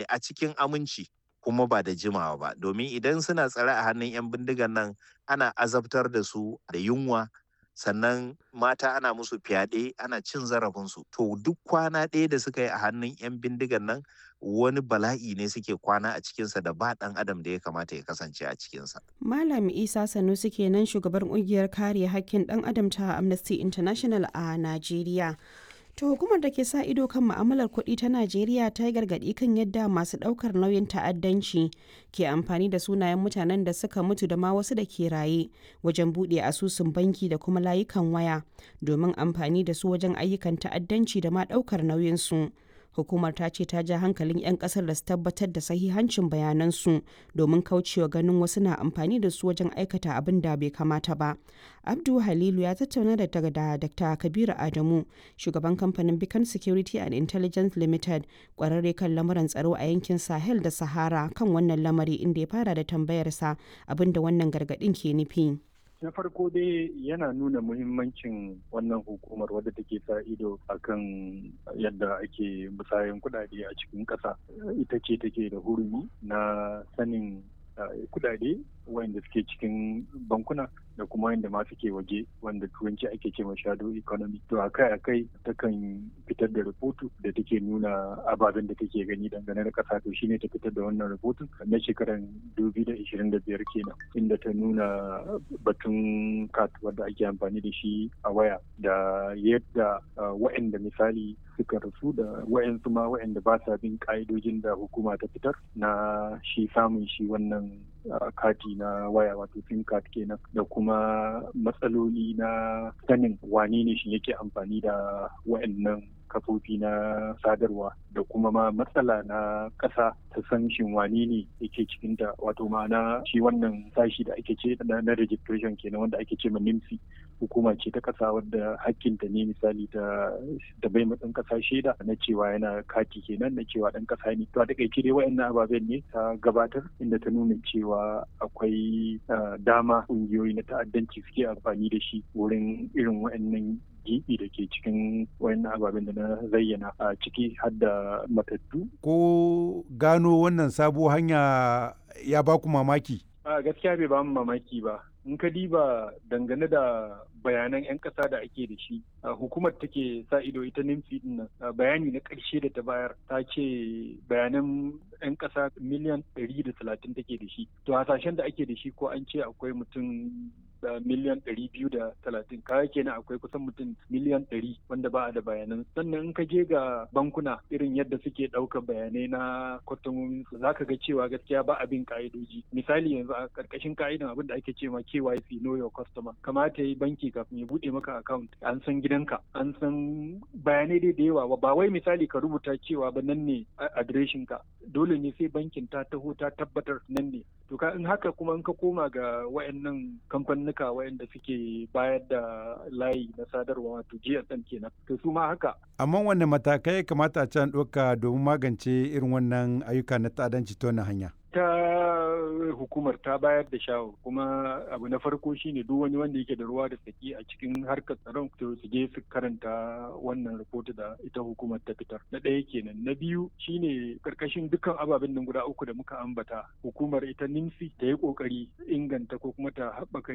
a cikin aminci kuma ba da jimawa ba domin idan suna tsare a hannun 'yan bindigan nan ana azabtar da su da yunwa sannan mata ana musu fyaɗe ana cin zarafinsu to duk kwana ɗaya da suka yi a hannun 'yan bindigan nan wani bala'i ne suke kwana a cikinsa da ba ɗan adam da ya kamata ya kasance a cikinsa. Malam Isa Sanusi kenan shugaban ƙungiyar kare hakkin ɗan adam ta Amnesty International a Najeriya. To hukumar da ke sa ido kan ma'amalar kuɗi ta Najeriya ta yi gargaɗi kan yadda masu ɗaukar nauyin ta'addanci ke amfani da sunayen mutanen da suka mutu da ma wasu da ke raye wajen buɗe asusun banki da kuma layukan waya domin amfani da su wajen ayyukan ta'addanci da ma ɗaukar nauyinsu. Hukumar ta ce ta ja hankalin 'yan kasar da su tabbatar da sahihancin bayanansu domin kaucewa ganin wasu na amfani da su wajen aikata abin da bai kamata ba. Abdu Halilu ya tattauna da da Dr. Kabiru Adamu, shugaban kamfanin Beacon Security and Intelligence Limited, kwararre kan lamuran tsaro a yankin Sahel da Sahara kan wannan lamari inda ya fara da tambayarsa abin da wannan gargaɗin ke nufi. na farko dai yana nuna muhimmancin wannan hukumar wadda take sa ido akan yadda ake musayan kudade a cikin ƙasa ita ce take da hurumi na sanin kudade wanda suke cikin bankuna da kuma wanda ma suke waje wanda turanci ake ce shadow economy to akai akai takan fitar da rahoto da take nuna ababen da take gani dangane da kasa to shine ta fitar da wannan rahoton na shekarar 2025 kenan inda ta nuna batun kat wanda ake amfani da shi a waya da yadda wa'anda misali suka rasu da wa'yansu ma wa'anda ba sa bin ka'idojin da hukuma ta fitar na shi samun shi wannan kati na waya wato sim card kenan da kuma matsaloli na sanin wane ne shi yake amfani da wa'annan kafofi na sadarwa da kuma ma matsala na ƙasa ta san shin wane ne yake cikin ta wato ma'ana shi wannan sashi da ake ce na registration kenan wanda ake ce ma NIMSI hukuma ce ta ƙasa wadda hakkinta ne misali ta da bai matsan ƙasa shaida na cewa yana kati kenan na cewa ɗan ƙasa ne to a takaice dai wa'annan ababen ne ta gabatar inda ta nuna cewa akwai dama ƙungiyoyi na ta'addanci suke amfani da shi wurin irin wa'annan gibi da ke cikin wayannan ababen da na zayyana a ciki har da matattu. Ko gano wannan sabo hanya ya ba ku mamaki? A gaskiya bai ba mu mamaki ba. In ka diba dangane da bayanan 'yan ƙasa da ake da shi hukumar take sa ido ita nimfi din nan bayani na ƙarshe da ta bayar ta ce bayanan 'yan ƙasa miliyan 130 take da shi to hasashen da ake da shi ko an ce akwai mutum da miliyan ɗari biyu da talatin kaya kenan akwai kusan mutum miliyan ɗari wanda ba a da bayanan sannan in ka je ga bankuna irin yadda suke ɗaukar bayanai na kwastomomin su za ka ga cewa gaskiya ba abin ka'idoji misali yanzu a ƙarƙashin ka'idan abin da ake ce ma KYC know your customer kamata yi banki kafin ya buɗe maka account an san gidanka an san bayanai dai da yawa ba wai misali ka rubuta cewa ba nan ne adireshin ka dole ne sai bankin ta taho ta tabbatar nan ne to ka in haka kuma in ka koma ga wayannan kamfanuka wayanda suke bayar da layi na sadarwa wato GSM kenan to su ma haka amma wanne matakai kamata a can ɗauka domin magance irin wannan ayyuka na ta'addanci ta wannan hanya ta hukumar ta bayar da shawar kuma abu na farko shine duk wani wanda yake da ruwa da tsaki a cikin harkar tsaron to su je su karanta wannan rahoto da ita hukumar ta fitar na ɗaya kenan na biyu shine karkashin dukkan ababen nan guda uku da muka ambata hukumar ita nimsi ta yi kokari inganta ko kuma ta haɓaka